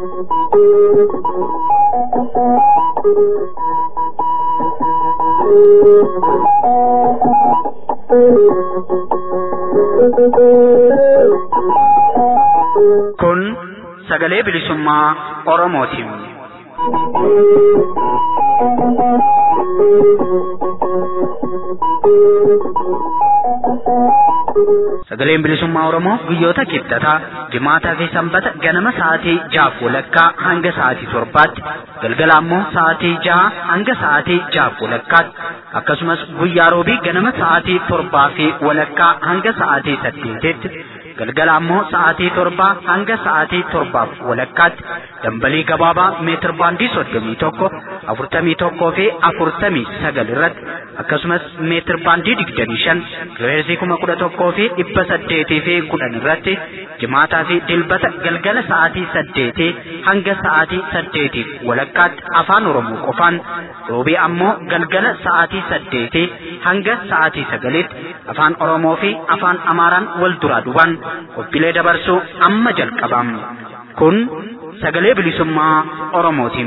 Kun sagalee bilisummaa Oromootiin. Sagaleen bilisummaa Oromoo guyyoota kibxataa jimaataa fi sanbata ganama sa'aatii jaaf walakkaa hanga sa'aatii torbaatti galgala ammoo sa'aatii jaha hanga sa'aatii jaaf walakkaatti akkasumas guyyaa roobii ganama sa'aatii torbaa fi walakkaa hanga sa'aatii saddeetitti galgala ammoo sa'aatii torbaa hanga sa'aatii torbaaf walakkaatti dambalii gabaabaa meetir baandii soddomii tokko afurtamii tokkoo fi afurtamii sagal irratti akkasumas meetir baandii digdamii shan kiloheerzii kuma kudha tokkoo fi dhibba saddeetii fi kudhan irratti jimaataa fi dilbata galgala sa'aatii saddeetii hanga sa'aatii saddeetiif walakkaatti afaan oromoo qofaan roobii ammoo galgala sa'aatii saddeetii hanga sa'aatii sagaliitti afaan oromoo fi afaan amaaraan wal duraa duubaan qophiilee dabarsuu amma jalqabam kun sagalee bilisummaa oromootiin.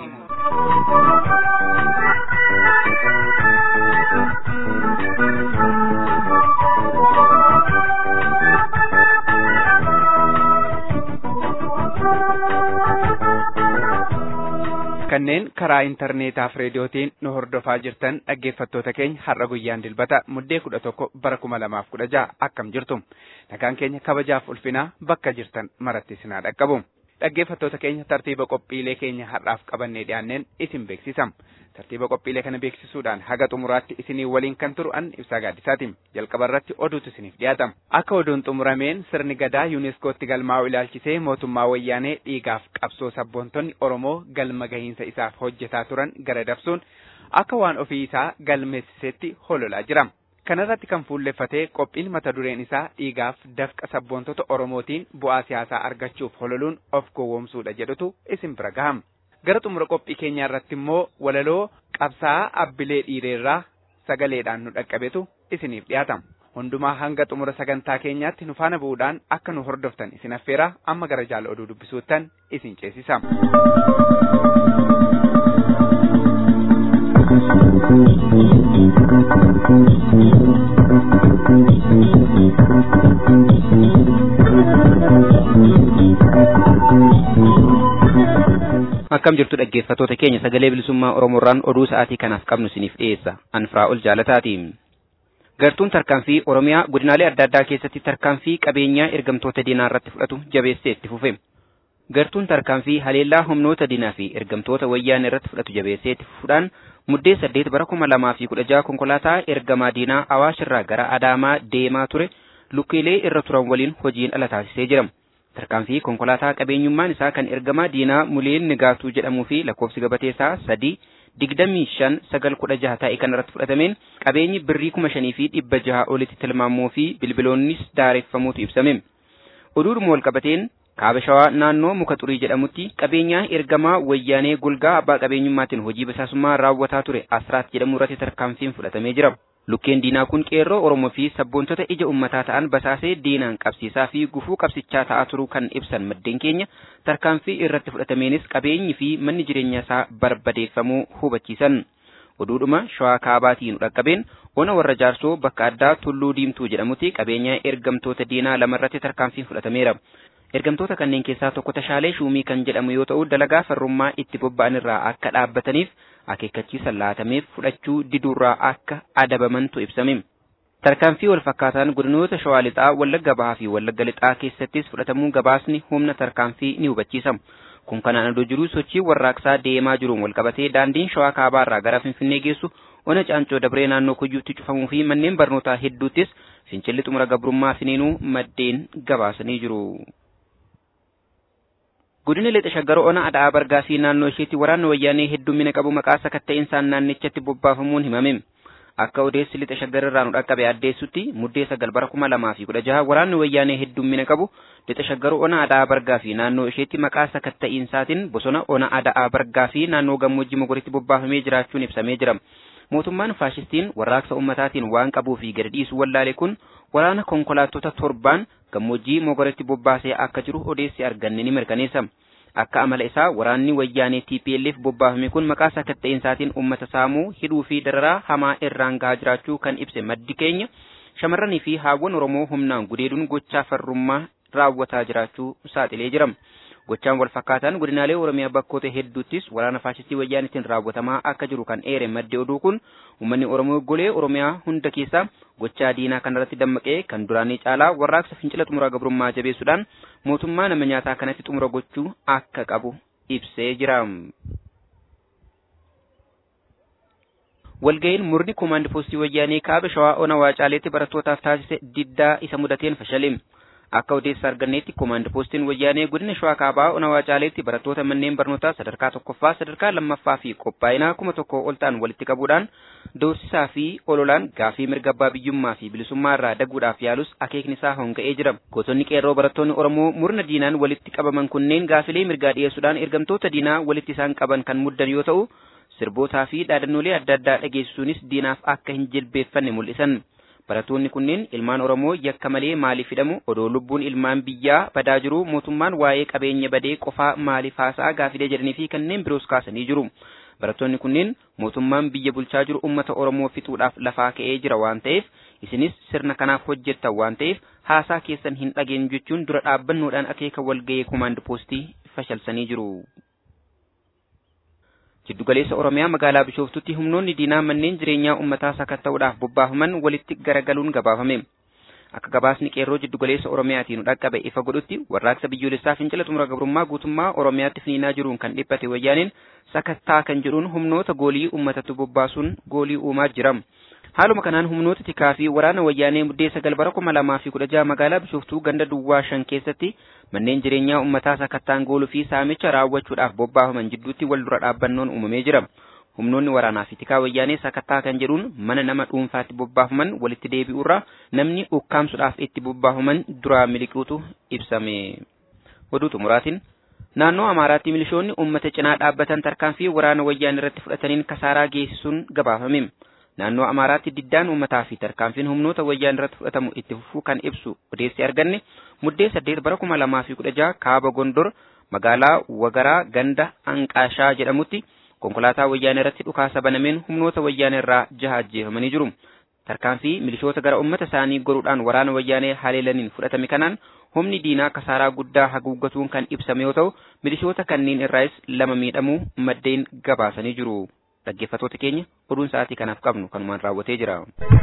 kanneen karaa intarneetaaf reediyootiin nu hordofaa jirtan dhaggeeffattoota keenya har'a guyyaan dilbata muddee kudha tokko bara kuma lamaaf kudha jaha akkam jirtu nagaan keenya kabajaaf ulfinaa bakka jirtan maratti isinaa dhaqqabu dhaggeeffattoota keenya tartiiba qophiilee keenya har'aaf qabannee dhiyaanneen isin beeksisam tartiiba qophiilee kana beeksisuudhaan haga xumuraatti isinii waliin kan turu an ibsaa gaaddisaati jalqaba irratti oduutu isiniif dhiyaatama akka oduun xumurameen sirni gadaa yuuneeskootti galmaa'u ilaalchisee mootummaa wayyaanee dhiigaaf qabsoo sabboontonni oromoo galma gahiinsa isaaf hojjetaa turan gara dabsuun akka waan ofii isaa galmeessisetti hololaa jira kanarratti kan fuulleffatee qophiin mata dureen isaa dhiigaaf dafqa sabboontota oromootiin bu'aa siyaasaa argachuuf hololuun of gowwoomsuudha jedhutu isin bira gahama. gara xumura qophii keenyaa irratti immoo walaloo qabsaa'aa abbilee dhiireerraa sagaleedhaan nu dhaqqabetu isiniif dhiyaatama. Hundumaa hanga xumura sagantaa keenyaatti nu faana bu'uudhaan akka nu hordoftan isin affeera amma gara jaala oduu dubbisuuttan isin ceesisa. akkam jirtu dhaggeeffatoota keenya sagalee bilisummaa oromoorraan oduu sa'aatii kanaaf qabnu isiniif dhiyeessa anfiraa ol jaalataati gartuun tarkaanfii oromiyaa godinaalee adda addaa keessatti tarkaanfii qabeenyaa ergamtoota diinaa irratti fudhatu jabeessee itti fufe gartuun tarkaanfii haleellaa humnoota diinaa fi ergamtoota wayyaanee irratti fudhatu jabeessee itti fufuudhaan muddee saddeet bara kuma lamaa fi kudha jaha konkolaataa ergamaa diinaa awaashirraa gara adaamaa deemaa ture lukkeelee irra turan waliin hojiin ala taasisee jira. tarkaanfii konkolaataa qabeenyummaan isaa kan ergamaa diinaa muleen nigaatuu jedhamuu fi lakkoofsi gabatee isaa sadii digdamii shan sagal kudha jaha ta'e kan irratti fudhatameen qabeenyi birrii kuma shanii fi dhibba jaha olitti tilmaamuu fi bilbiloonnis daareffamuutu ibsame. Oduudhuma wal qabateen kaaba shawaa naannoo muka xurii jedhamutti qabeenyaa ergamaa wayyaanee golgaa abbaa qabeenyummaatiin hojii basaasummaa raawwataa ture asraat jedhamu irratti tarkaanfiin fudhatamee jira. Lukkeen diinaa kun qeerroo Oromoo fi sabboontota ija ummataa ta'an basaasee diinaan qabsiisaa fi gufuu qabsichaa ta'aa turuu kan ibsan maddeen keenya tarkaanfii irratti fudhatameenis qabeenyi fi manni jireenya isaa barbadeeffamuu hubachiisan. Oduudhuma shawaa kaabaatiin dhaqqabeen ona warra jaarsoo bakka addaa tulluu diimtuu jedhamutti qabeenya ergamtoota diinaa lamarratti tarkaanfiin fudhatameera. Ergamtoota kanneen keessaa tokko tashaalee shuumii kan jedhamu yoo ta'u dalagaa farrummaa itti bobba'an irraa akka dhaabbataniif akeekkachiisa laatameef fudhachuu diduurraa akka adabamantu ibsame. Tarkaanfii wal fakkaataan godinoota Shawaa Lixaa, Wallagga Bahaa fi Wallagga Lixaa keessattis fudhatamuu gabaasni humna tarkaanfii ni hubachiisa. Kun kanaan adoo jiruu sochii warraaqsaa deemaa jiruun wal qabatee daandiin Shawaa Kaabaa irraa gara Finfinnee geessu ona Caancoo Dabree naannoo Kuyyuutti cufamuu fi manneen barnootaa hedduuttis fincilli xumura gabrummaa finiinuu maddeen gabaasanii jiru. Godina lixa shaggar ona ada'aa bargaa fi naannoo isheetti waraanni wayyaanee heddummina qabu maqaa sakatta'insaa naannichatti bobbaafamuun himame. Akka odeessi lixa shaggar irraa nu dhaqqabe addeessutti muddee sagal bara kuma lamaa fi kudha jaha waraanni wayyaanee heddummina qabu lixa shaggar ona ada'aa bargaa fi naannoo isheetti maqaa sakatta'insaatiin bosona ona ada'aa bargaa fi naannoo gammoojjii mogoritti bobbaafamee jiraachuun ibsamee jira. Mootummaan faashistiin warraaqsa ummataatiin waan qabuu fi gadi dhiisu wallaale kun waraana konkolaattota torbaan gammoojjii mogoritti bobbaasee akka jiru odeessi arganne ni mirkaneessa. akka amala isaa waraanni wayyaanee TPLF bobbaafame kun maqaa sakatta'eensaatiin uummata saamuu hidhuu fi dararaa hamaa irraan gahaa jiraachuu kan ibse maddi keenya shamarranii fi haawwan Oromoo humnaan gudeeduun gochaa farrummaa raawwataa jiraachuu saaxilee jira. Gochaan wal fakkaataan godinaalee Oromiyaa bakkoota hedduuttis waraana faashistii wayyaanitiin raawwatamaa akka jiru kan eere maddi oduu kun uummanni Oromoo golee Oromiyaa hunda keessaa gochaa diinaa kanarratti dammaqee kan duraanii caalaa warraaqsa fincila xumura gabrummaa jabeessuudhaan mootummaa nama nyaataa kanatti xumura gochuu akka qabu ibsee jira. Walga'iin murni koomaandi poostii wayyaanee kaaba shawaa ona waacaaleetti barattootaaf taasise diddaa isa mudateen fashale. Akka odeessa arganneetti koomaandi poostiin wayyaanee godina shawaa kaabaa ona waacaaleetti barattoota manneen barnootaa sadarkaa tokkoffaa sadarkaa lammaffaa fi qophaa'inaa kuma tokko ol ta'an walitti qabuudhaan doorsisaa fi ololaan gaafii mirga abbaa biyyummaa fi bilisummaa irraa daguudhaaf yaalus akeekni isaa honga'ee jira. Gootonni qeerroo barattoonni Oromoo murna diinaan walitti qabaman kunneen gaafilee mirgaa dhiyeessuudhaan ergamtoota diinaa walitti isaan qaban kan muddan yoo ta'u sirbootaa fi dhaadannoolee adda addaa dhageessisuunis diinaaf akka hin jilbeeffanne mul'isan. Barattoonni kunneen ilmaan Oromoo yakka malee maaliif hidhamu odoo lubbuun ilmaan biyyaa badaa jiru mootummaan waa'ee qabeenya badee qofaa maaliif haasa'a gaafilee jedhanii fi kanneen biroos kaasanii jiru. Barattoonni kunneen mootummaan biyya bulchaa jiru uummata Oromoo fixuudhaaf lafaa ka'ee jira waan ta'eef isinis sirna kanaaf hojjettan waan ta'eef haasaa keessan hin dhageenyu jechuun dura dhaabbannoodhaan akeeka walga'ee koomaand poostii fashalsanii jiru. Jiddugaleessa Oromiyaa magaalaa Bishooftutti humnoonni diinaa manneen jireenyaa uummataa sakatta'uudhaaf bobbaafaman walitti garagaluun gabaafame. Akka gabaasni qeerroo jiddugaleessa Oromiyaatiin dhaqqabe ifa godhutti warraaqsa biyyoolessaa fincila xumura gabrummaa guutummaa Oromiyaatti finiinaa jiruun kan dhiphate wayyaaneen sakattaa kan jedhuun humnoota goolii uummatatti bobbaasuun goolii uumaa jira. Haaluma kanaan humnoota tikaa fi waraana wayyaanee muddee sagal bara kuma lamaa fi kudha jaha magaalaa Bishooftuu ganda Duwwaa shan keessatti manneen jireenyaa uummataa sakattaan gooluu fi saamicha raawwachuudhaaf bobbaafaman jidduutti wal dura dhaabbannoon uumamee jira. Humnoonni waraanaa fi tikaa wayyaanee sakattaa kan jedhuun mana nama dhuunfaatti bobbaafaman walitti deebi'uurraa namni ukkaamsuudhaaf itti bobbaafaman duraa miliquutu ibsame. Oduu xumuraatiin naannoo Amaaraatti milishoonni uummata cinaa dhaabbatan tarkaanfii waraana wayyaanee irratti fudhataniin kasaaraa geessisuun gabaafame. Naannoo Amaaraatti diddaan uummataa fi tarkaanfiin humnoota wayyaanee irratti fudhatamu itti fufuu kan ibsu odeessi arganne muddee saddeet bara kuma lamaa fi kudha jaha kaaba Gondor magaalaa Wagaraa ganda Anqaashaa jedhamutti konkolaataa wayyaanee irratti dhukaasa banameen humnoota wayyaanee irraa jaha ajjeefamanii jiru. Tarkaanfii milishoota gara uummata isaanii goruudhaan waraana wayyaanee haleelaniin fudhatame kanaan humni diinaa kasaaraa guddaa haguuggatuun kan ibsame yoo ta'u milishoota kanneen irraas lama miidhamuu maddeen gabaasanii jiru. dhaggeeffatoota keenya oduun sa'aatii kanaaf qabnu kanumaan raawwatee jira.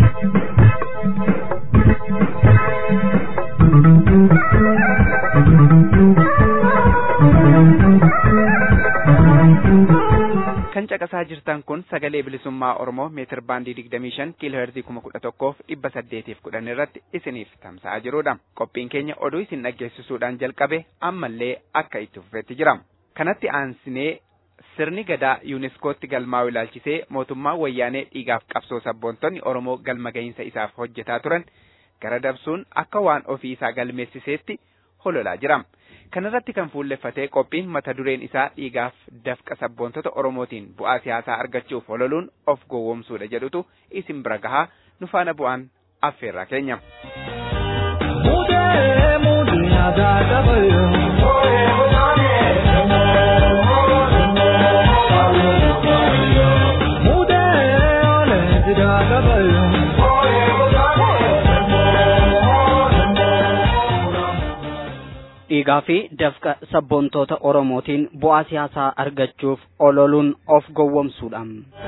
kan caqasaa jirtan kun sagalee bilisummaa oromoo meetir baandii digdamii shan kiiloo heerzii kuma kudha tokkoof dhibba saddeetiif kudhan irratti isiniif tamsa'aa jirudha qophiin keenya oduu isin dhaggeessisuudhaan jalqabe ammallee akka itti fufeetti jira kanatti aansinee sirni gadaa yuuniskootti galmaa'u ilaalchisee mootummaa wayyaanee dhiigaaf qabsoo sabboontonni oromoo galma gahinsa isaaf hojjetaa turan gara dabsuun akka waan ofii isaa galmeessiseetti hololaa jira. Kanarratti kan fuulleffatee qophiin mata dureen isaa dhiigaaf dafqa sabboontota oromootiin bu'aa siyaasaa argachuuf hololuun of gowwoomsuudha jedhutu isin bira gahaa nu faana bu'aan affeerraa keenya. Mudee mudee aadaa qabayyoo. dhiigaa fi dafqa sabboontoota oromootiin bu'aa siyaasaa argachuuf ololuun of gowwomsuudha.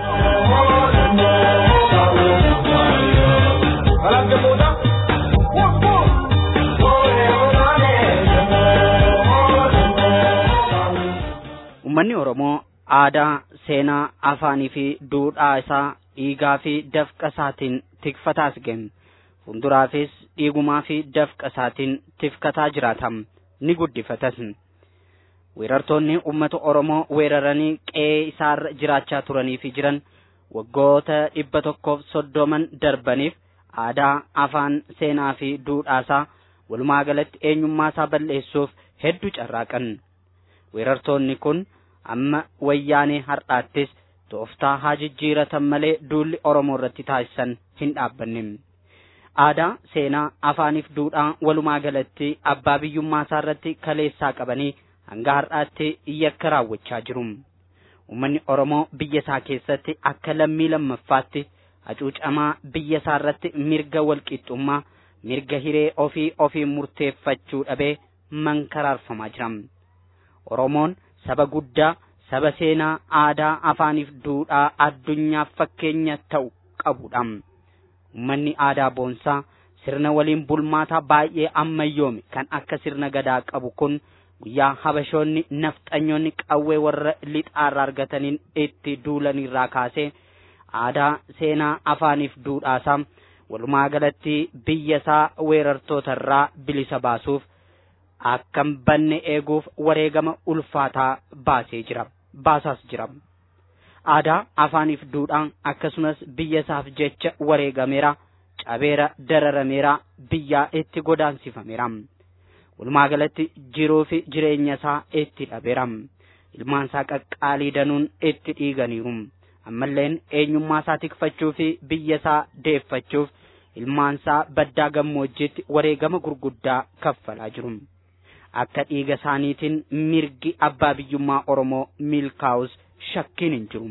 Uummanni Oromoo aadaa, seenaa, afaanii fi duudhaa isaa dhiigaa fi dafqa isaatiin tikfataas ga'e. Fuulduraafis dhiigumaa fi dafqa isaatiin tifkataa jiraatam. ni guddifatas. Weerartoonni uummata Oromoo weeraranii qe'ee isaarra jiraachaa turanii fi jiran waggoota dhibba tokkoof soddoman darbaniif aadaa, afaan, seenaa fi duudhaasaa walumaa galatti eenyummaasaa balleessuuf hedduu carraaqan. Weerartoonni kun amma wayyaanee har'aattis tooftaa haa jijjiiratan malee duulli Oromoo irratti taasisan hin dhaabbanne. aadaa seenaa afaaniif duudhaa walumaa galatti abbaa biyyummaa isaa irratti kaleessaa qabanii hanga har'aatti yakka raawwachaa jiru. Uummanni Oromoo biyya isaa keessatti akka lammii lammaffaatti hacuucamaa biyya isaa irratti mirga walqixxummaa mirga hiree ofii ofii murteeffachuu dhabee mankaraarfamaa jira. Oromoon saba guddaa saba seenaa aadaa afaaniif duudhaa addunyaaf fakkeenya ta'u qabudha. Uummanni aadaa boonsaa sirna waliin bulmaataa baay'ee ammayyoome kan akka sirna gadaa qabu kun guyyaa habashoonni nafxanyoonni qawwee warra lixaarraa argataniin itti duulanirraa kaasee aadaa seenaa afaaniif duudhaasaa walumaa galatti biyya isaa weerartootarraa bilisa baasuuf akkam banne eeguuf wareegama ulfaataa baasee jira baasaas jira aadaa afaaniif duudhaan akkasumas biyya isaaf jecha wareegameera cabeera dararameera biyyaa itti godaansifameera walumaa galatti jiruu fi jireenya isaa itti dhabeera ilmaan isaa qaqqaalii danuun itti dhiiganiiru ammalleen eenyummaa isaa tikfachuu fi biyya isaa deeffachuuf ilmaan isaa baddaa gammoojjiitti wareegama gurguddaa kaffalaa jiru akka dhiiga isaaniitiin mirgi abbaa biyyummaa oromoo milkaa'us shakkiin hin jiru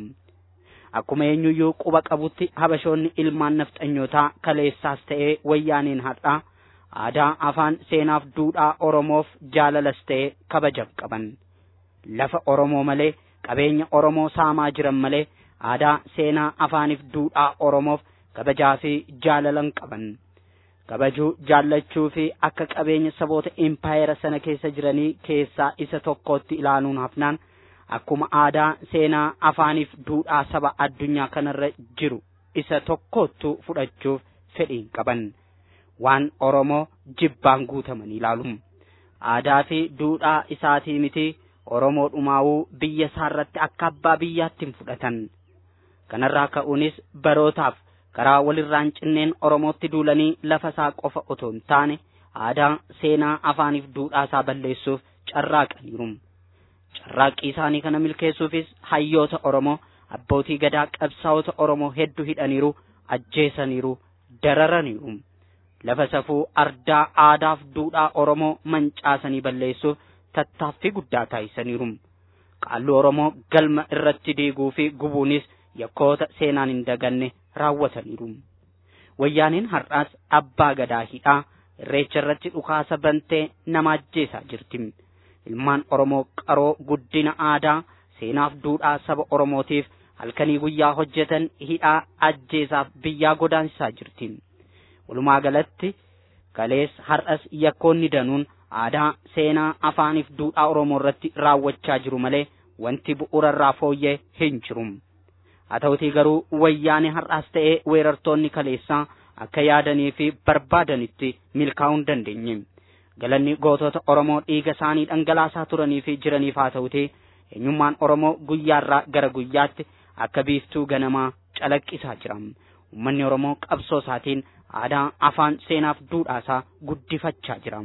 akkuma eenyuyyuu quba qabutti habashoonni ilmaan nafxanyootaa kaleessaas ta'ee wayyaaniin har'aa aadaa afaan seenaaf duudhaa oromoof jaalalas ta'ee kabajaf qaban lafa oromoo malee qabeenya oromoo saamaa jiran malee aadaa seenaa afaaniif duudhaa oromoof kabajaa fi jaalalan qaban kabajuu jaallachuu fi akka qabeenya saboota impaayera sana keessa jiranii keessaa isa tokkotti ilaaluun hafnaan akkuma aadaa seenaa afaaniif duudhaa saba addunyaa kanarra jiru isa tokkottu fudhachuuf fedhiin qaban waan oromoo jibbaan guutaman ilaalu aadaa fi duudhaa isaatii miti oromoo dhumaawuu biyya isaarratti akka abbaa biyyaatti hin fudhatan kanarraa ka'uunis barootaaf karaa walirraan cinneen oromootti duulanii lafa isaa qofa otoo hin taane aadaa seenaa afaaniif duudhaa isaa balleessuuf carraaqaniiru carraaqqii isaanii kana milkeessuufis hayyoota oromoo abbootii gadaa qabsaa'ota oromoo hedduu hidhaniiru ajjeesaniiru dararaniiru lafa safuu ardaa aadaaf duudhaa oromoo mancaasanii balleessuuf tattaaffii guddaa taasisaniiru qaalluu oromoo galma irratti diiguu fi gubuunis yakkoota seenaan hin daganne raawwataniiru wayyaaniin har'aas abbaa gadaa hidhaa irreecha irratti dhukaasa bantee nama ajjeesaa jirti ilmaan oromoo qaroo guddina aadaa seenaaf duudhaa saba oromootiif halkanii guyyaa hojjetan hidhaa ajjeesaaf biyyaa godaansisaa jirti walumaa galatti kalees har'as yakkoonni danuun aadaa seenaa afaaniif duudhaa oromoo irratti raawwachaa jiru malee wanti bu'uurarraa fooyyee hin jiru haa ta'utii garuu wayyaanee har'aas ta'ee weerartoonni kaleessaa akka yaadanii fi barbaadanitti milkaa'uu hin dandeenye galanni gootota oromoo dhiiga isaanii dhangalaasaa turanii fi jiraniif haa ta'utii eenyummaan oromoo guyyaarraa gara guyyaatti akka biiftuu ganamaa calaqqisaa jira uummanni oromoo qabsoo isaatiin aadaa afaan seenaaf duudhaasaa guddifachaa jira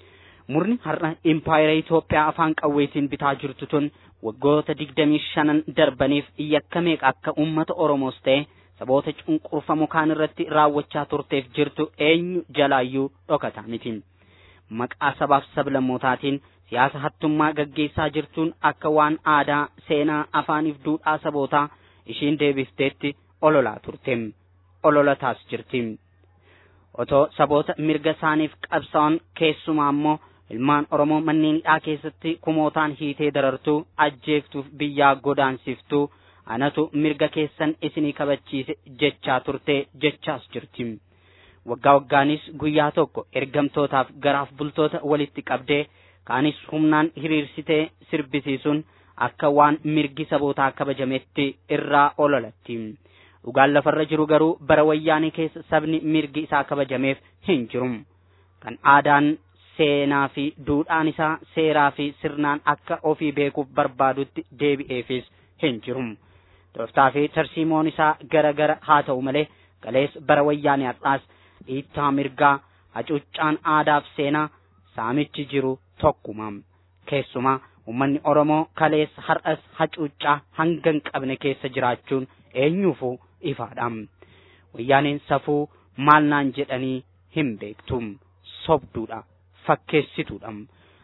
murni har'a impaayera Itoophiyaa afaan qawweetiin bitaa jirtu tun waggoota digdamii shanan darbaniif yakka meeqa akka uummata oromoos ta'e saboota cunqurfamoo kaan irratti raawwachaa turteef jirtu eenyu jalaayyuu dhokataa miti maqaa sabaaf sablammootaatiin siyaasa hattummaa gaggeessaa jirtuun akka waan aadaa seenaa afaaniif duudhaa sabootaa ishiin deebifteetti ololaa turte ololataas jirti otoo saboota mirga isaaniif qabsaa'an keessumaa immoo ilmaan oromoo manneen hidhaa keessatti kumootaan hiitee darartuu ajjeeftuuf biyyaa godaansiftuu anatu mirga keessan isinii kabachiise jechaa turte jechaas jirti waggaa waggaanis guyyaa tokko ergamtootaaf garaaf bultoota walitti qabdee kaanis humnaan hiriirsitee sirbisiisuun akka waan mirgi sabootaa kabajametti irraa ololatti dhugaan lafarra jiru garuu bara wayyaanee keessa sabni mirgi isaa kabajameef hin jiru kan aadaan seenaa fi duudhaan isaa seeraa fi sirnaan akka ofii beekuuf barbaadutti deebi'eefis hin jiru tooftaa fi tarsiimoon isaa gara gara haa ta'u malee kalees bara wayyaanee har'aas dhiittaa mirgaa hacuuccaan aadaaf seenaa saamichi jiru tokkuma keessumaa ummanni oromoo kalees har'as hacuuccaa hanga hin qabne keessa jiraachuun eenyuufuu ifaadha wayyaaneen safuu maal naan jedhanii hin beektu sobduudha fakkeessituudha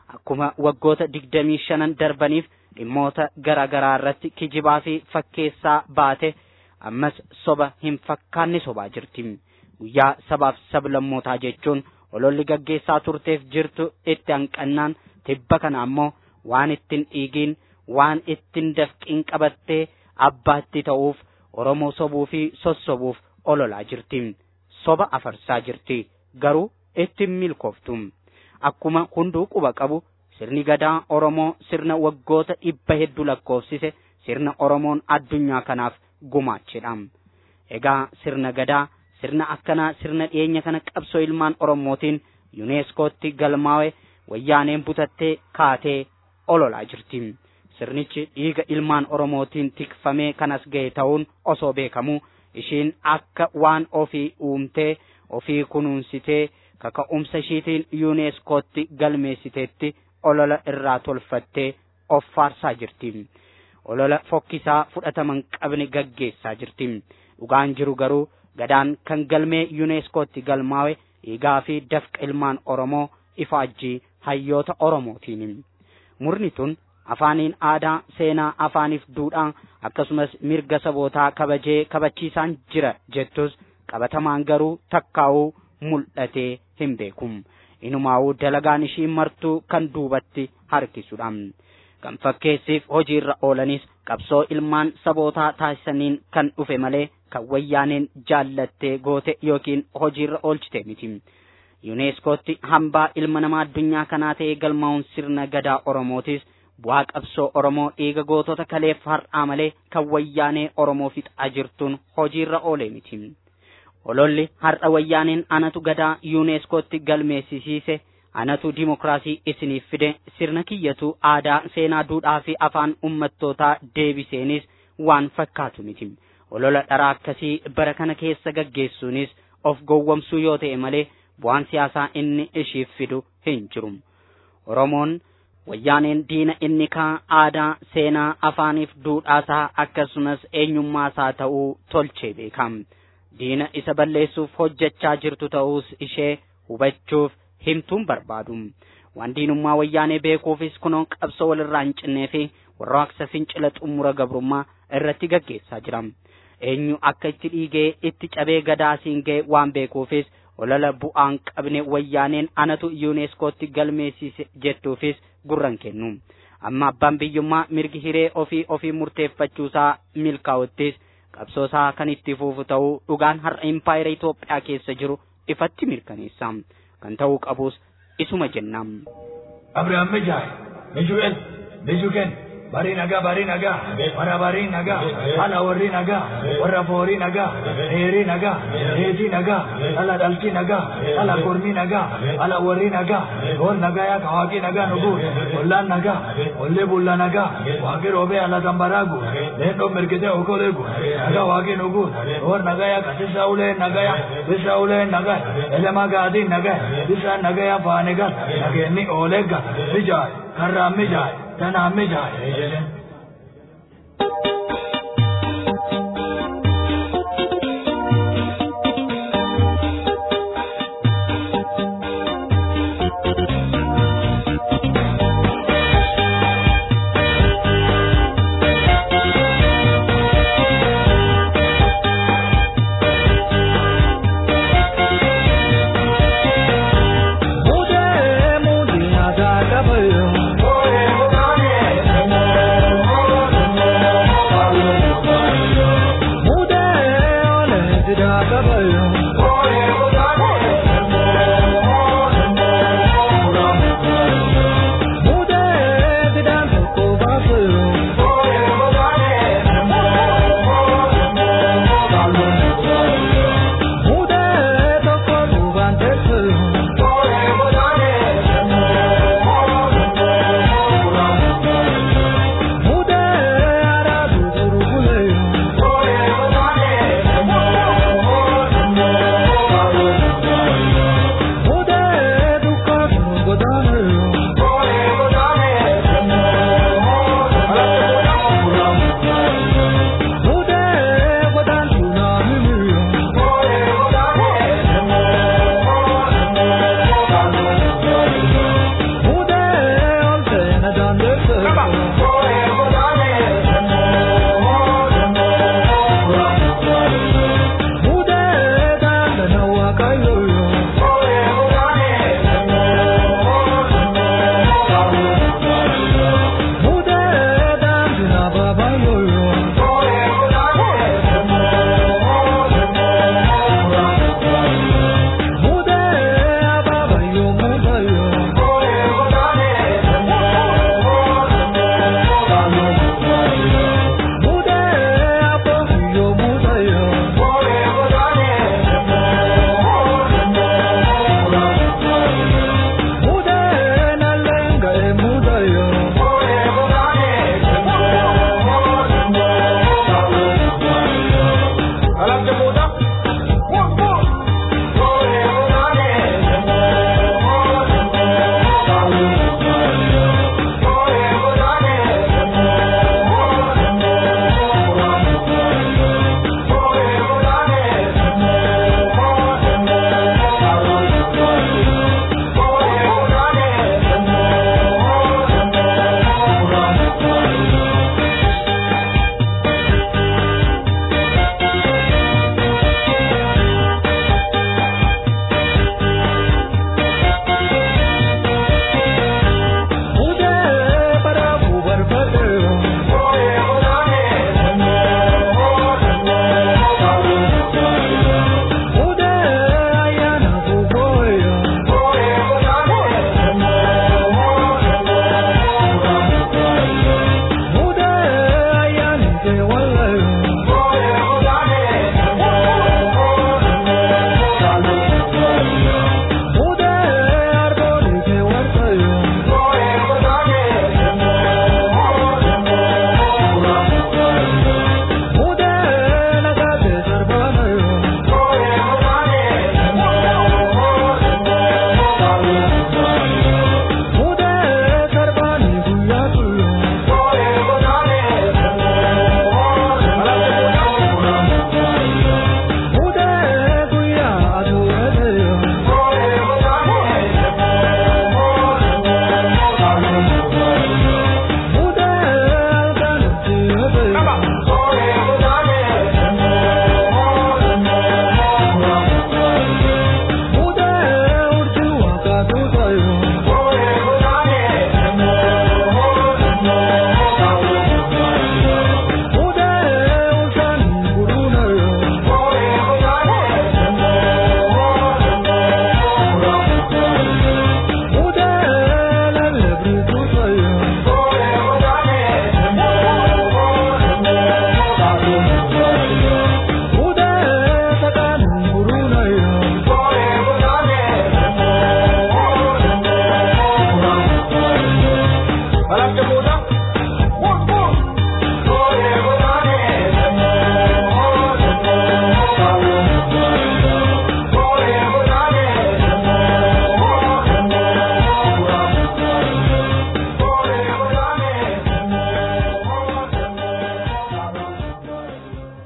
akkuma waggoota digdamii shanan darbaniif dhimmoota garaa garaa irratti kijibaa fi fakkeessaa baate ammas soba hin fakkaanne sobaa jirti guyyaa sabaaf sablammootaa jechuun ololli gaggeessaa turteef jirtu itti hanqannaan tibba kana ammoo waan ittiin dhiigiin waan ittiin dafqiin qabattee abbaatti ta'uuf oromoo sobuu fi sossobuuf ololaa jirti soba afarsaa jirti garuu ittiin milkooftu akkuma hunduu quba qabu sirni gadaa oromoo sirna waggoota dhibba hedduu lakkoofsise sirna oromoon addunyaa kanaaf gumaachedha egaa sirna gadaa sirna akkanaa sirna dhiyeenya kana qabsoo ilmaan oromootiin yuneeskootti galmaawe wayyaaneen butattee kaatee ololaa jirti sirnichi dhiiga ilmaan oromootiin tikfamee kanas ga'e ta'uun osoo beekamuu ishiin akka waan ofii uumtee ofii kunuunsitee kaka'umsa ishiitiin yuuneeskootti galmeessiteetti olola irraa tolfattee of faarsaa jirti olola fokkisaa fudhataman qabne gaggeessaa jirti dhugaan jiru garuu gadaan kan galmee yuuneeskootti galmaawe dhiigaa fi dafqa ilmaan oromoo ifaajjii hayyoota oromootiin murni tun afaaniin aadaa seenaa afaaniif duudhaa akkasumas mirga sabootaa kabajee kabachiisaan jira jettus qabatamaan garuu takkaa'uu mul'atee hin beekum inumaa'uu dalagaan ishii martuu kan duubatti harkisudha kan fakkeessiif hojiirra oolanis qabsoo ilmaan sabootaa taasisaniin kan dhufe malee kan wayyaaneen jaallattee goote yookiin hojiirra oolchite miti yuuneeskootti hambaa ilma namaa addunyaa kanaa ta'ee galmaa'uun sirna gadaa oromootis bu'aa qabsoo oromoo dhiiga gootota kaleef har'aa malee kan wayyaanee oromoo fixaa jirtuun hojiirra oolee miti ololli har'a wayyaaneen anatu gadaa yuuneeskootti galmeessisiise anatu dimokiraasii isiniif fide sirna kiyyatu aadaa seenaa duudhaa fi afaan ummattootaa deebiseenis waan fakkaatu miti olola dharaa akkasii bara kana keessa gaggeessuunis of gowwomsuu yoo ta'e malee bu'aan siyaasaa inni ishiif fidu hin jiru oromoon wayyaaneen diina inni kaa aadaa seenaa afaaniif duudhaasaa akkasumas eenyummaasaa ta'uu tolchee beekam diina isa balleessuuf hojjechaa jirtu ta'uus ishee hubachuuf himtuun barbaadu waan diinummaa wayyaanee beekuufis kunoo qabsoo walirraa hin cinnee fi warraaqsa fincila xumura gabrummaa irratti gaggeessaa jira eenyu akka itti dhiigee itti cabee gadaasiin ga'e waan beekuufis olola bu'aan qabne wayyaaneen anatu yuuneeskootti galmeessise jettuufis gurran kennu amma abbaan biyyummaa mirgi hiree ofii ofii murteeffachuusaa milkaa'uttis qabsoosaa kan itti fuufu ta'uu dhugaan har'a impaayera Itoophiyaa keessa jiru ifatti mirkaneessa kan ta'uu qabus isuma jennam. Abrahaam Mijaay, Miju'el, Mijuken, barii nagaa barii nagaa warra barii nagaa haala warri nagaa warra foorii nagaa dheerii nagaa dheetii nagaa haala dhaltii nagaa haala kormii nagaa haala warri nagaa hool nagaa yaa kawaaqii nagaa nuguut ollaan nagaa ollee bulla nagaa waaqii roobee haala tambaraagu leendoo mirgitee okoleegu nagaa waaqii nuguut hool nagaa yaa kasisaa ulee nagaa yaa bisa ulee nagaa elemaa gaadii nagaa bisaan nagaa yaa faanegal nageenni ooleegga mijaay karraa mijaay tanaa mijaay jedhen.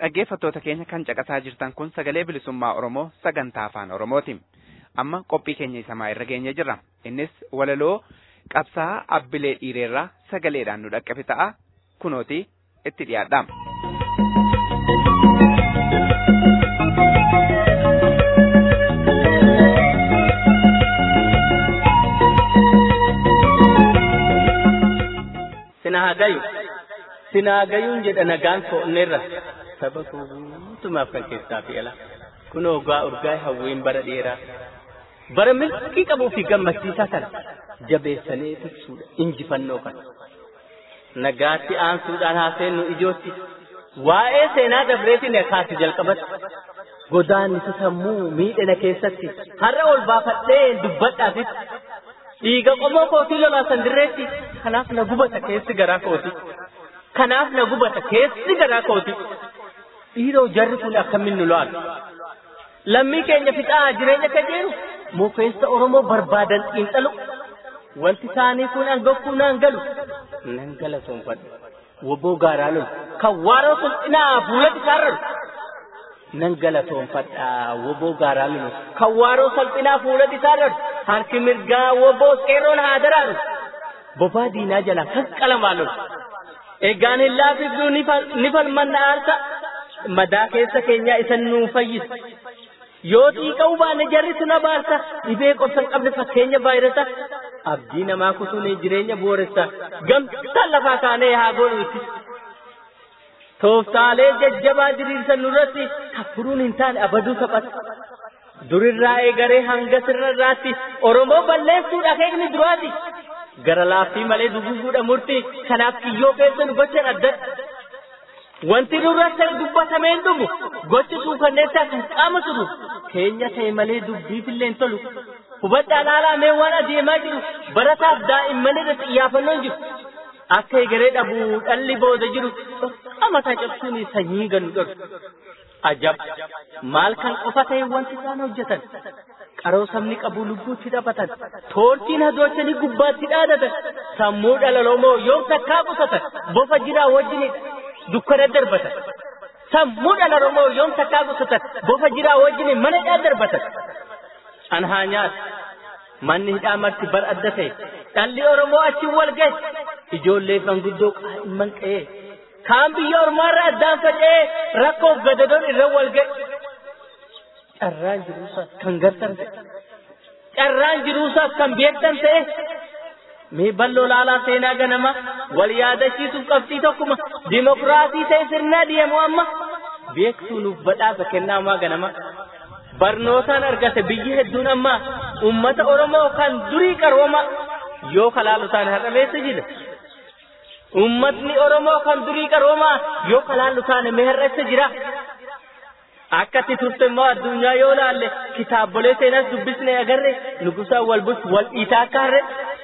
dhaggeeffattoota keenya kan caqasaa jirtan kun sagalee bilisummaa Oromoo sagantaa afaan Oromooti. Amma qophii keenya isamaa irra geenye jirra. Innis walaloo qabsaa abbilee dhiireerraa sagaleedhaan nu dhaqqabe ta'a. Kunooti itti dhiyaadha. Sinaagayu sinaagayuun jedha nagaan ko'onneerra saba guutumaaf kan keessaa fi ala kun ogaa urgaa hawwiin bara dheeraa bara milkii qabuu fi gammachiisaa kana jabeessanii tiksuudha injifannoo kana nagaatti aansuudhaan haaseennu ijootti waa'ee seenaa dabreetiin kaasi jalqabatti godaannisa sammuu miidhina keessatti har'a ol baafadhee dubbadhaatitti dhiiga qomoo kootii lolaasan dirreetti kanaaf na gubata keessi garaa kooti kanaaf na gubata keessi garaa kooti dhiiroo jarri kun akkamiin nu lo'an lammii keenya fixaa jireenya kajeelu mukeessa oromoo barbaadan xiinxalu wanti isaanii kun angokkuu naan galu nan galatoonfadhu woboo gaaraa lolu kan waaroo sulxinaa fuula isaarralu nan galatoonfadha woboo gaaraa lolu kan waaroo salphinaa fuula isaarralu harki mirgaa woboo qeerroon haa daraaru bobaa diinaa jala kan qalamaa lolu egaan hin laafifduu ni falmanna aarsa madaa keessa keenyaa isan nuu fayyisa yoo xiiqa'uu baanne jarri suna baarsa dhibee qobsan qabne fakkeenya vaayirasa abdii namaa kutuun jireenya booressa gamtaan lafaa kaanee haa godhuuti tooftaalee jajjabaa diriirsan nurratti hafuruun hin taane abaduu taphata durirraa eegaree hanga sirrarraatti oromoo balleessuudha keekni duraati gara laaffii malee duguguudha murtii kanaaf kiyyoo keessa nu gochan addadha wanti nurratti dubbatameen dhumu gochi suukanneessaa kan qaama turu keenya ta'e malee dubbiifillee hin tolu hubadhaa laalaa mee waan adeemaa jiru barataaf daa'imman irratti xiyyaafannoo hin jiru akka egeree dhabuu dhalli booda jiru amataa cabsuun sanyii gannu dholu ajab maal kan qofa ta'e wanti isaan hojjetan qaroo sabni qabu lubbuutti dhaabatan toortiin hadoochanii gubbaatti dhaadatan sammuu dhalalomoo yoo takkaa qusatan bofa jiraa wajjinidha dukkana darbatan sammuu dhalalomoo yoo takkaa qusatan bofa jiraa wajjin mana dhaa darbatan an haa nyaatu manni hidhaa marti bar adda ta'e dhalli oromoo achi wal gahe ijoollee fanguddoo qaa'imman qe'ee kaan biyya ormaarra addaan faca'ee rakkoof gadadoon irra wal gahe carraan jiruusaaf kan gartan ta'e carraan jiruusaaf kan beektan ta'e mee balloo laalaa seenaa ganama wal yaadachiisuuf qabxii tokkuma dimokiraasii ta'e sirnaa deemu amma beektuu nuuf badhaasa kennaamaa ganama barnootaan argate biyyi hedduun amma ummata oromoo kan durii qarooma yoo kalaalutaan har'ameessa jira ummatni oromoo kan durii qarooma yoo kalaalutaan meherreessa jira akkatti turte immoo addunyaa yoo laalle kitaabolee seenas dubbisne agarre nugusaan wal bus wal dhiitaa akka harre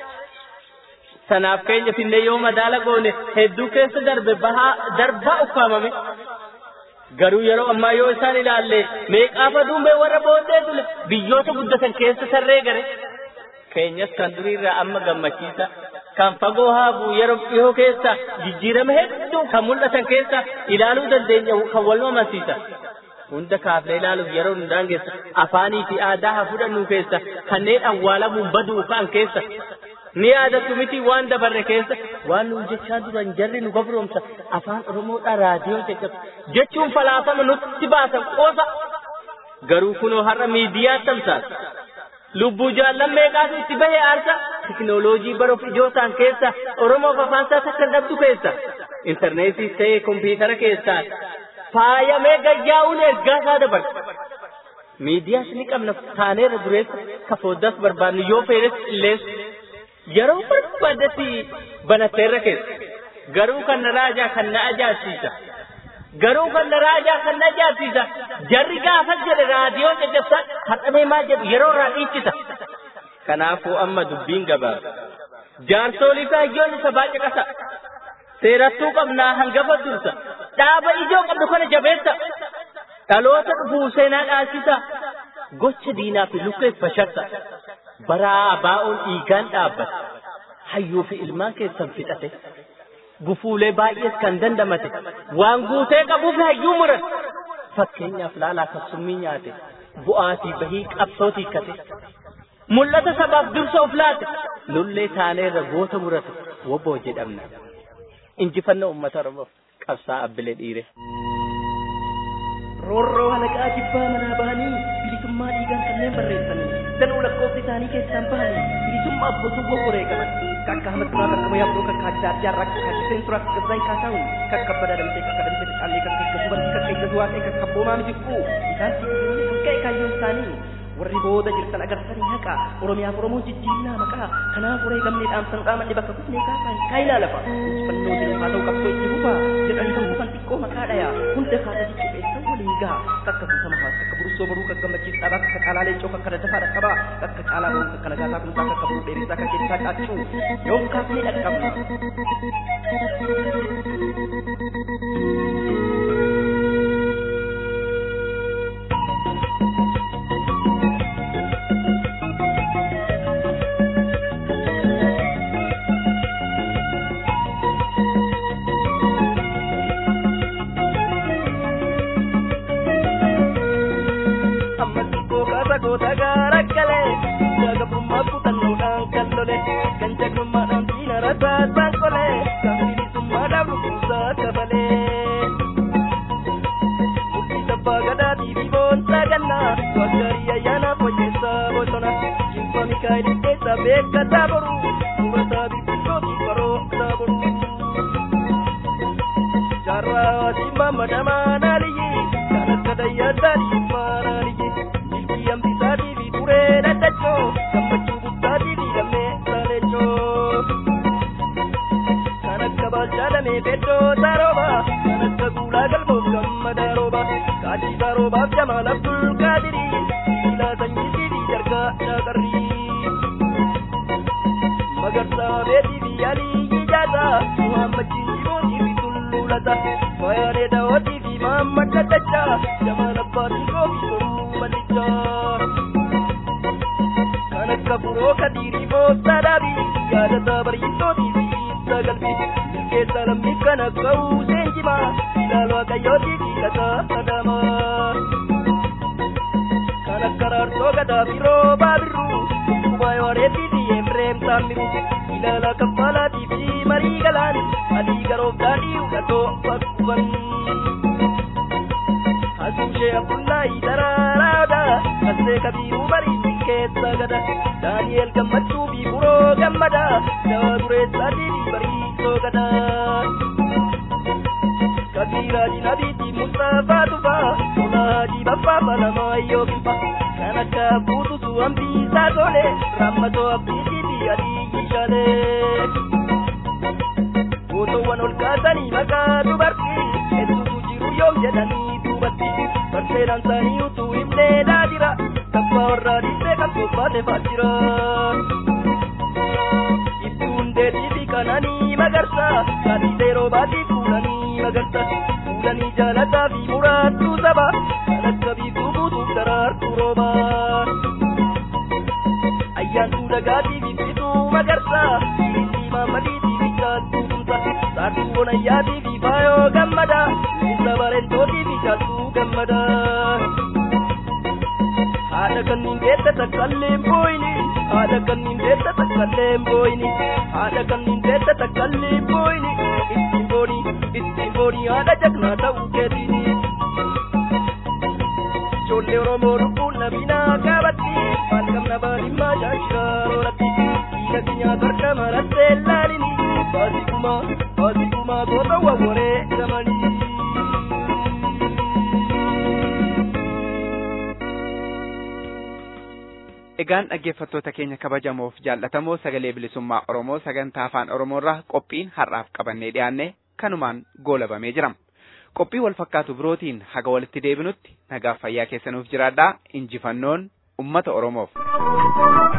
sanaaf keenya finne yoo madaala goone hedduu keessa darbe bahaa darbaa ukkaamame garuu yeroo ammaa yoo isaan ilaalle meeqaafa duumbee warra booddee tule biyyoota guddatan keessa sarree gare keenyas kan duriirraa amma gammachiisa kan fagoo haabu yeroo dhiyoo keessa jijjiirama hedduu kan mul'atan keessa ilaaluu dandeenya kan wal amansiisa hunda kaafnee ilaaluuf yeroo nu daangeessa afaanii fi aadaa haa fudhannu keessa kanneen awwaalamuun baduu ka'an keessa ni yaadattu miti waan dabarre keessa waan nuun jechaa duran jarri nu gabroomsa afaan oromoodha raadiyoo jechatu jechuun falaasama nutti baasan qoosa garuu kunoo har'a miidiyaa tamsaasa lubbuu jaallan meeqaatu itti bahe aarsa teknooloojii baruuf ijootaan keessa oromoof afaansaa takka dhabdu keessa intarneetii ta'ee kompiitara keessaa faayamee gayyaa'uun ergaa isaa dabarsa miidiyaas ni qabna taaneerra dureessa ka fooddaas barbaadnu yoo feenes qilleessu yeroo barbaadetti banatteerra keessa garuu kan na raajaa kan na ajaa'ibsiisa garuu kan na raajaa kan na ajaa'ibsiisa jarri gaafa jedhe raadiyoo caccabsaa hadhamee maal jedhu yeroo irraa dhiichisa kanaafuu amma dubbiin gabaaba jaarsolii fi hayyoon isa baay'ee qasa seerattuu qabnaa hangafa dursa dhaaba ijoo qabdu kana jabeessa dhaloota dhufuu seenaa dhaalchisa gocha diinaa fi lukkeef fashaksa baraa baa'oon dhiigaan dhaabbata hayyuu fi ilmaan keessan fixate gufuulee baay'ees kan dandamate waan guutee qabuuf hayyuu muran fakkeenyaaf laalaa kassummii nyaate bu'aatii bahii qabsoo tiikkate mul'ata sabaaf dursa of laate lullee taaneerra goota murate woboo jedhamna injifannoo uummata oromoof qabsaa abbilee dhiire. roorroo halaqaa jibbaa manaa bahanii bilisummaa dhiigaan kanneen barreessanii danuu lakkoofsi isaanii keessaan bahanii bilisummaa abbotuu gogoree qaban kakka ahmad turaa kakka mayaabdoo kakka adda addaa irraa kakka kiseen turaa kakka zayin kaasaawun kakka badaa damtee kakka damtee caallee kakka eeggasu bartii kakka eeggasu waaqee kakka boomaa mijiqquu isaan sibiilii kakka eekaayyoon isaanii warri booda jirtan agarsanii haqa oromiyaaf oromoo jijjiirnaa maqaa kanaaf uree gamnee dhaamsan qaamanne bakka kufnee kaasaa kaayilaa lafa injifannoo jiran haa ta'u qabsoo itti fufa jedhanii kan kufan xiqqoo maqaa dhaya hunda kaasa jijjiireessan waliin gaha kakka kuutama haas kakka burussoo baruu kakka gammachiis dhabaa kakka caalaa leencoo kakka daddafaa dhaqqabaa kakka caalaa baruu kakka nagaasaa kumsaa kakka buruu dheerisaa kakka keessaa caachuu yoom kaafnee dhaqqabna. goota gaara galee jagabummaa kutannoodhaan kan lole kan jagnummaadhaan diina rasaasaan qole kan bilisummaadhaaf dhufuusaa kafalee. Murtii sabbaa gadaatii fi boonsaa gannaa waggaarii ayyaanaa fayyeessaa bosona jinfa mikaa'el keessaa beekataa boru murataa birbirtootii barootaa boru. Jaarraa simmaa madamaa naaliyyi kan akka dayyaa maanaaliyyi. hambisaatii fi turee dadachoo gammachuu guddaatii fi lammee saalechoo kan akka baalchaadhamee beddoo taarooba kan akka guulaa galboof gammadaa rooba kaachii taaroobaaf jamaal abdul qaadirii sibiilaa sanyiitii fi jargaa shaaqarrii magarsaa beetii fi alii ijaasaa muhammachiin jibootii fi tulluulata fayaadee daawwatii fi mahammad daddachaa jamaal abbaatii koofi toruu malichaa kan akka buroo kadiirii boostaa dhaabii yaadataa bareeddootii fi ibsa galbii milkeessa lammii kan akka uuseen jimaa ilaal waaqayyootii fi lataa adamaa kan akka raarsoo gadaa fi roobaa birruu dhukkuba yooreetii fi efreem saammiru ilaala kaffalaatii fi marii galaan adii garoof daadhii hudhatoo bakkuban. Asuushee Abdullahi Daraaraadha Kassee Kabiiruu Bariitii keessa gada Daani'el Gammachuu fi Buroo Gammada Dawaa Dureessaatii fi Bariisoo gada Kabiiraa Dinabiitii Mustafaa Tufaa Tolaa Hajii Baffaa Falamaa Yookifa Kan akka Buututu Hambiisaa Tole Rammatoo Abdiitii fi Adii Shaalee Gootowwan ol kaasanii maqaa dubartii hedduutu jiru yoom jedhanii duubatti barseedhaan isaanii utuu himnee daadira kabbaa warraa dhiisee kan tolfaate faajjira. Ibsuun deetii fi kananii magarsa kaadhiisee roobaatii fuulanii magarsa fuulanii jaalataa fi muraattuu saba kan akka biiftuu guutuuf daraartuu roobaa. Ayyaantuu dhagaatii fi bituu magarsa dhiisii maammadiitii fi jaaltuu tumsa saartuu bonayyaatii fi faayoo gammada isa bareentootii fi jaaltuu gammada. Haadha kanniin deetta takkaalleen booyini haadha kanniin deetta takkaalleen booyini haadha kanniin deetta takkaalleen booyini ittiin booni ittiin booni haadha jagnaa ta'uu keetiini. Ijoollee Oromoo lubbuun nabinaa qaabatti maal qabna baadhimmaa shaashiraa roolatti dhiiga keenyaa torka marattee laalini baasikumaa baasikumaa goota wawwaree gamanii. Egaan dhaggeeffattoota keenya kabajamoof jaallatamoo sagalee bilisummaa Oromoo sagantaa afaan Oromoorraa qophiin har'aaf qabannee dhiyaanne kanumaan goolabamee jira. Qophii wal fakkaatu birootiin haga walitti deebinutti nagaaf fayyaa keessanuuf jiraadhaa injifannoon ummata Oromoof.